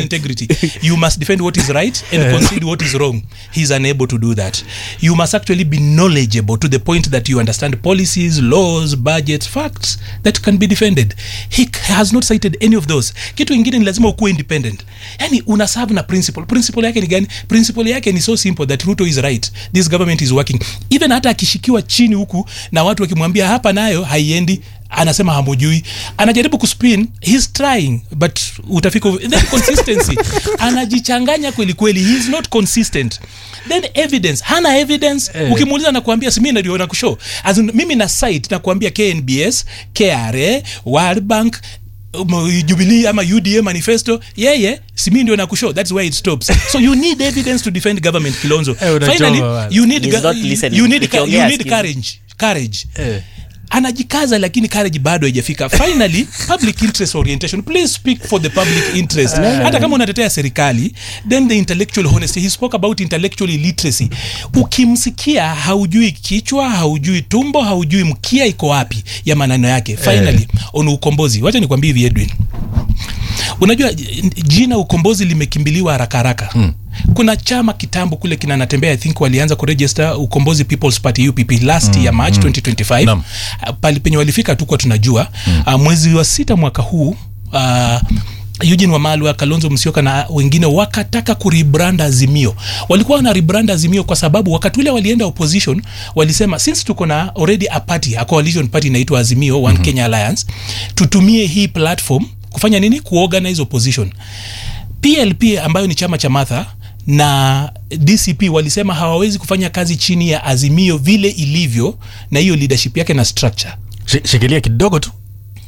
integrity you must defend what is right and concede what is wrong he's unable to do that you must actually be knowledgeable to the point that you understand policies laws budgets facts that can be defended he has not cited any of those kitu ingine ni lazima ukuwe independent yani una serve na principle principle yake ni gani principle yake ni so simple that ruto is right this government is working even hata akishikiwa chini huku na watu wakimwambia hapa nayo haiendi anasema hamujui anajaribu kuspin he's trying but utafika then consistency anajichanganya kweli kweli he is not consistent then evidence hana evidence Eh. ukimuuliza nakuambia simi ndio nakushow As in, mimi na site nakuambia knbs kra world bank um, jubilee ama uda manifesto yeye simi ndio nakushow that's where it stops so you need evidence to defend government kilonzo Eh, unachoma finally bwana. you need, He's ga- not listening. you need, ca- Ukiongea you need sikizi. courage courage Eh. anajikaza lakini courage bado haijafika finally public interest orientation please speak for the public interest hata kama unatetea serikali then the intellectual honesty he spoke about intellectual illiteracy ukimsikia haujui kichwa haujui tumbo haujui mkia iko wapi ya maneno yake finally on ukombozi wacha nikwambie hivi edwin unajua j- jina ukombozi limekimbiliwa haraka haraka hmm. kuna chama kitambo kule kinanatembea i think walianza kuregister ukombozi peoples party upp last mm, year march mm. 2025 Naam. Ah, pali penye walifika tukuwa tunajua mm. uh, mwezi wa sita mwaka huu uh, Eugene Wamalwa, Kalonzo Musyoka na wengine wakataka kurebrand Azimio. Walikuwa wana rebrand Azimio kwa sababu wakati ule walienda opposition walisema since tuko na already a party, a coalition party inaitwa Azimio One mm-hmm. Kenya Alliance, tutumie hii platform kufanya nini? Kuorganize opposition. PLP ambayo ni chama cha Martha na DCP walisema hawawezi kufanya kazi chini ya Azimio vile ilivyo na hiyo leadership yake na structure. Shi- shikilia kidogo tu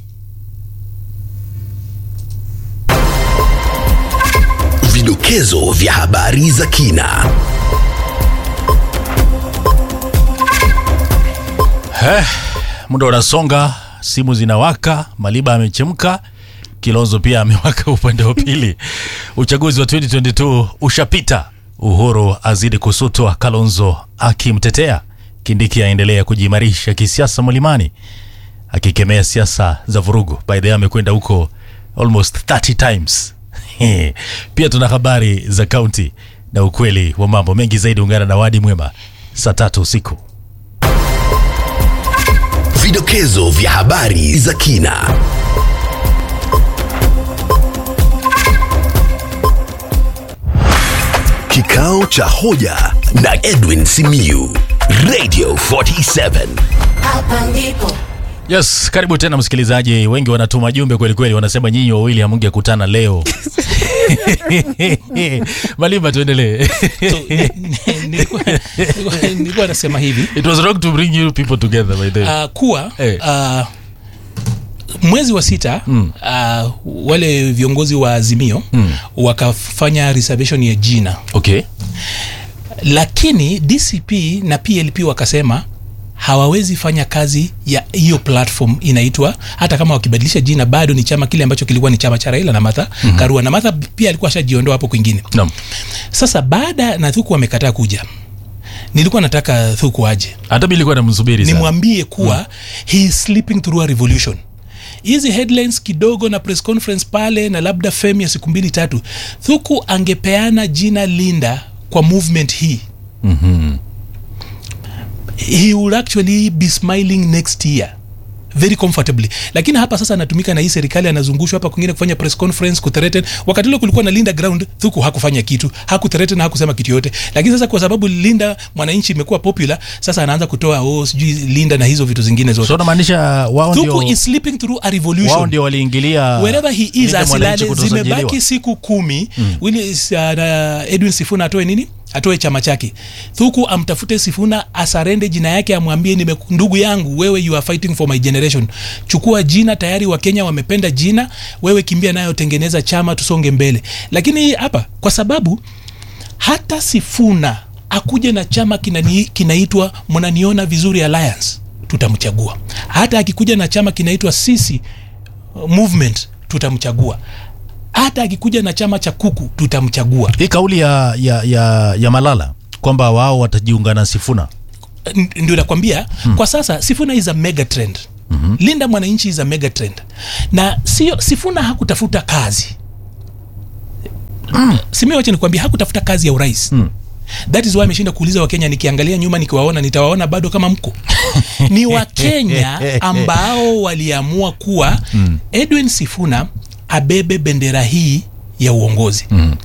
Vidokezo vya habari za kina. muda unasonga simu zinawaka maliba amechemka kilonzo pia amewaka upande wa pili uchaguzi wa 2022 ushapita uhuru azidi kusutwa kalonzo akimtetea kindiki aendelea kujiimarisha kisiasa mlimani akikemea siasa za vurugu by the way amekwenda huko almost 30 times pia tuna habari za kaunti na ukweli wa mambo mengi zaidi ungana na wadi mwema saa tatu usiku Vidokezo vya habari za kina. Kikao cha hoja na Edwin Simiyu, Radio 47. Hapa ndipo yes karibu tena msikilizaji wengi wanatuma jumbe kweli kweli wanasema nyinyi wawili hamngekutana leo malima tuendelee So, ni- ni- nilikuwa- nilikuwa- nilikuwa nasema hivi it was wrong to bring you people together by the way uh, kuwa Eh. uh, mwezi wa sita mm. uh, wale viongozi wa azimio mm. wakafanya reservation ya jina okay lakini dcp na plp wakasema hawawezi fanya kazi ya hiyo platform inaitwa hata kama wakibadilisha jina bado ni chama kile ambacho kilikuwa ni chama cha raila na martha mm-hmm. karua na martha pia alikuwa ashajiondoa hapo kwingine Naam. sasa baada na thuku wamekataa kuja nilikuwa nataka thuku aje hata mi ilikuwa namsubiri sana nimwambie kuwa mm. he is sleeping through a revolution hizi headlines kidogo na press conference pale na labda fem ya siku mbili tatu thuku angepeana jina linda kwa movement hii he will actually be smiling next year very comfortably lakini hapa sasa anatumika na hii serikali anazungushwa hapa kwingine kufanya press conference kuthreaten wakati ule kulikuwa na linda ground thuku hakufanya kitu hakuthreaten hakusema kitu yote lakini sasa kwa sababu linda mwananchi imekuwa popular sasa anaanza kutoa oh sijui linda na hizo vitu zingine zote so unamaanisha wao thuku ndio is sleeping through a wao revolution ndio waliingilia wherever he is Linda Mwananchi asilale kutosajiliwa. zimebaki siku kumi mm. Willi, uh, na edwin sifuna atoe nini atoe chama chake thuku amtafute sifuna asarende jina yake amwambie nime ndugu yangu wewe you are fighting for my generation chukua jina tayari wakenya wamependa jina wewe kimbia nayo tengeneza chama tusonge mbele lakini hapa kwa sababu hata sifuna akuje na chama kinani- kinaitwa mnaniona vizuri alliance tutamchagua hata akikuja na chama kinaitwa sisi uh, movement tutamchagua hata akikuja na chama cha kuku tutamchagua hii kauli ya, ya, ya, ya malala kwamba wao watajiunga na sifuna N- ndio nakwambia hmm. kwa sasa sifuna is a mega trend mm-hmm. linda mwananchi is a mega trend na sio sifuna hakutafuta kazi simi wacha nikwambia hakutafuta kazi ya urais that is why ameshinda kuuliza wakenya nikiangalia nyuma nikiwaona nitawaona bado kama mko ni wakenya ambao waliamua kuwa edwin sifuna abebe bendera hii ya uongozi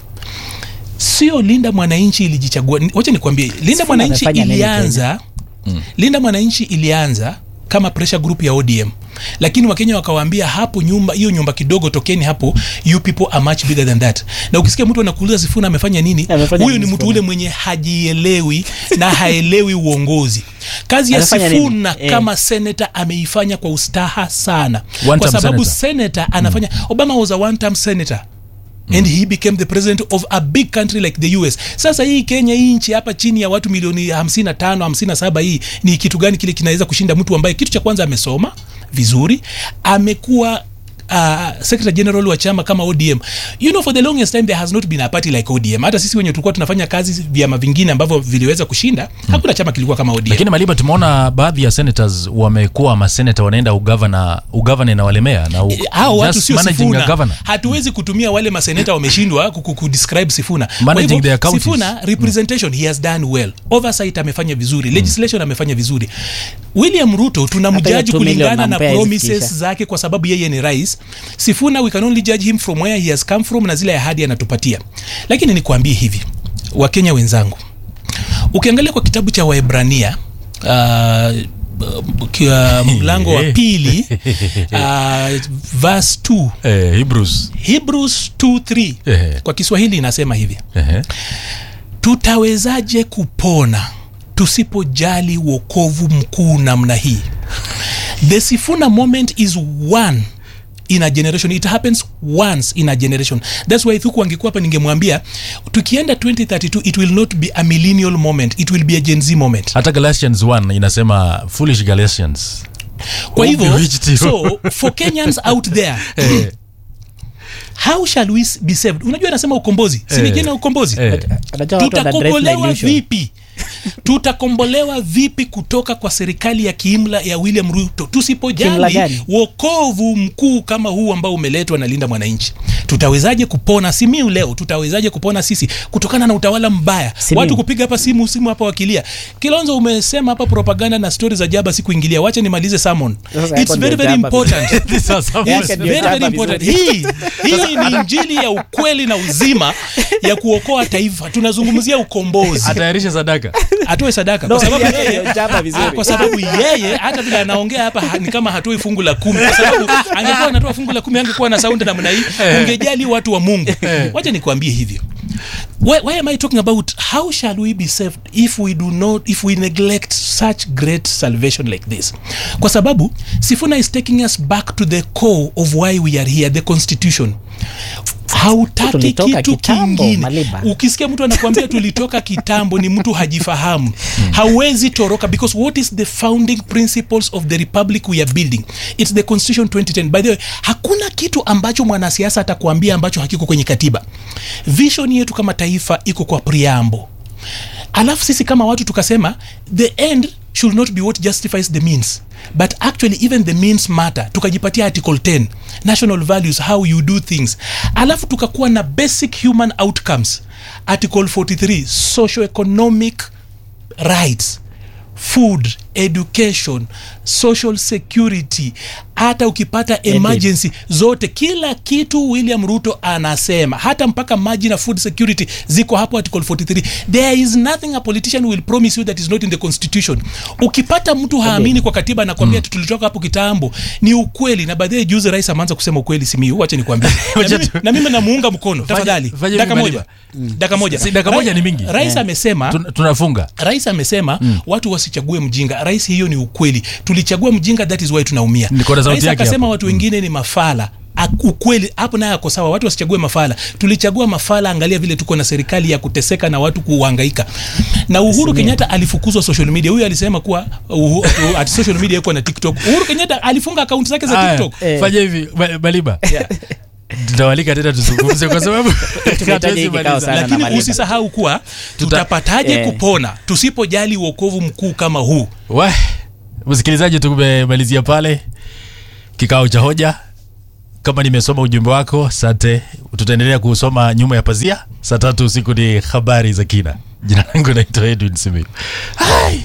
sio linda mwananchi ilijichagua Ni- wacha nikwambie linda Sifuna mwananchi amefanya nini ilianza linda mwananchi ilianza kama pressure group ya odm lakini wakenya wakawaambia hapo nyumba hiyo nyumba kidogo tokeni hapo you people are much bigger than that na ukisikia mtu anakuuliza sifuna amefanya nini Amefanya huyu ni nini mtu Sifuna? ule mwenye hajielewi na haelewi uongozi kazi ya Anafanya nini? sifuna Eh. kama senata ameifanya kwa ustaha sana One kwa term sababu senator. senator anafanya obama was a one term senator and he became the president of a big country like the us sasa hii kenya hii nchi hapa chini ya watu milioni 55 57 hii ni kitu gani kile kinaweza kushinda mtu ambaye kitu cha kwanza amesoma vizuri amekuwa Uh, secretary general wa chama kama odm you know for the longest time there has not been a party like odm hata sisi wenye tulikuwa tunafanya kazi vyama vingine ambavyo viliweza kushinda hakuna chama kilikuwa kama odm lakini maliba tumeona baadhi ya senators wamekuwa masenata wanaenda ugavana ugavana inawalemea na u- Eh, hao watu just sio managing sifuna a governor. hatuwezi kutumia wale maseneta wameshindwa ku- ku- kudescribe sifuna Kwa Managing hivyo, their counties. sifuna representation he has done well oversight amefanya vizuri legislation amefanya vizuri william ruto Hata tunamjaji hiyo two million kulingana na nampea promises izifikisha. zake kwa sababu yeye ni rais sifuna we can only judge him from where he has come from na zile ahadi anatupatia lakini nikuambie hivi wakenya wenzangu ukiangalia kwa kitabu cha waebrania uh, kia mlango wa Eh. pili uh, verse 2 eh, hebrews hebrews 2:3 Ehe. kwa kiswahili inasema hivi Ehe. tutawezaje kupona tusipojali wokovu mkuu namna hii the sifuna moment is one in a generation it happens once in a generation thats why thuku angekuwa hapa ningemwambia tukienda 2032 it will not be a millennial moment it will be a gen z moment hata galatians 1 inasema foolish galatians kwa Oh, hivyo bewitched you. so for kenyans out there Eh, how shall we s- be saved unajua anasema ukombozi Eh. sinijena ukombozi eh. Unajua watu wana drive na tutakombolewa illusion. vipi tutakombolewa vipi kutoka kwa serikali ya kiimla ya william ruto Kiimla tusipojali gani? wokovu mkuu kama huu ambao umeletwa na linda mwananchi tutawezaje kupona simiu leo tutawezaje kupona sisi kutokana na utawala mbaya Simiyu. watu kupiga hapa simu simu hapa wakilia kilonzo umesema hapa propaganda na stori za jaba sikuingilia wacha nimalize sermon Sasa it's hapo very ndio very jaba important These are some- Yake It's ndio very, very jaba important. vizuri. hii hii ni injili ya ukweli na uzima ya kuokoa taifa tunazungumzia ukombozi atayarisha sadaka atoe sadaka No, kwa sababu yake yeye ndio jaba vizuri. Ah, kwa sababu yeye hata vile anaongea hapa ha- ni kama hatoi fungu la kumi kwa sababu angekuwa anatoa fungu la kumi angekuwa na saundi namna hii ungejali watu wa mungu wacha nikwambie hivyo why, why am i talking about how shall we be saved if we do not if we neglect such great salvation like this kwa sababu sifuna is taking us back to the core of why we are here the constitution hautaki Tulitoka kitu kitambo, kingine Maliba. ukisikia mtu anakuambia tulitoka kitambo ni mtu hajifahamu hawezi toroka because what is the founding principles of the republic we are building its the constitution 2010 by the way hakuna kitu ambacho mwanasiasa atakuambia ambacho hakiko kwenye katiba vision yetu kama taifa iko kwa priambo alafu sisi kama watu tukasema the end should not be what justifies the means but actually even the means matter tukajipatia article 10 national values how you do things alafu tukakuwa na basic human outcomes article 43 socioeconomic rights food education social security hata ukipata emergency zote kila kitu william ruto anasema hata mpaka maji na food security ziko hapo article 43 there is nothing a politician will promise you that is not in the constitution ukipata mtu haamini kwa katiba anakwambia mm. tulitoka hapo kitambo ni ukweli na baadhi juzi rais ameanza kusema ukweli simiu wache nikwambie na mimi- na mimi namuunga mkono tafadhali fanya daka hivi, moja daka moja Si, daka moja Rai- ni mingi. rais amesema Tun- tunafunga rais amesema mm. watu wasichague mjinga rais hiyo ni ukweli tulichagua mjinga that is why tunaumia Niko na sauti rais yake akasema hapo. watu wengine ni mafala Ak- ukweli hapo naye ako sawa watu wasichague mafala tulichagua mafala angalia vile tuko na serikali ya kuteseka na watu kuhangaika na uhuru kenyatta alifukuzwa social media huyu alisema kuwa uh, uh, ati social media iko na tiktok uhuru kenyatta alifunga akaunti zake za Aya, tiktok Eh. fanya hivi Ba- baliba tutawalika tena tuzungumze kwa sababu Tumehitaji hatuwezi hiki kikao maliza. sana. na lakini Maliba. usisahau kuwa tutapataje Eh. kupona tusipojali uokovu mkuu kama huu We, msikilizaji tumemalizia pale kikao cha hoja kama nimesoma ujumbe wako asante tutaendelea kuusoma nyuma ya pazia saa tatu usiku ni habari za kina jina langu naitwa edwin simiu Hai.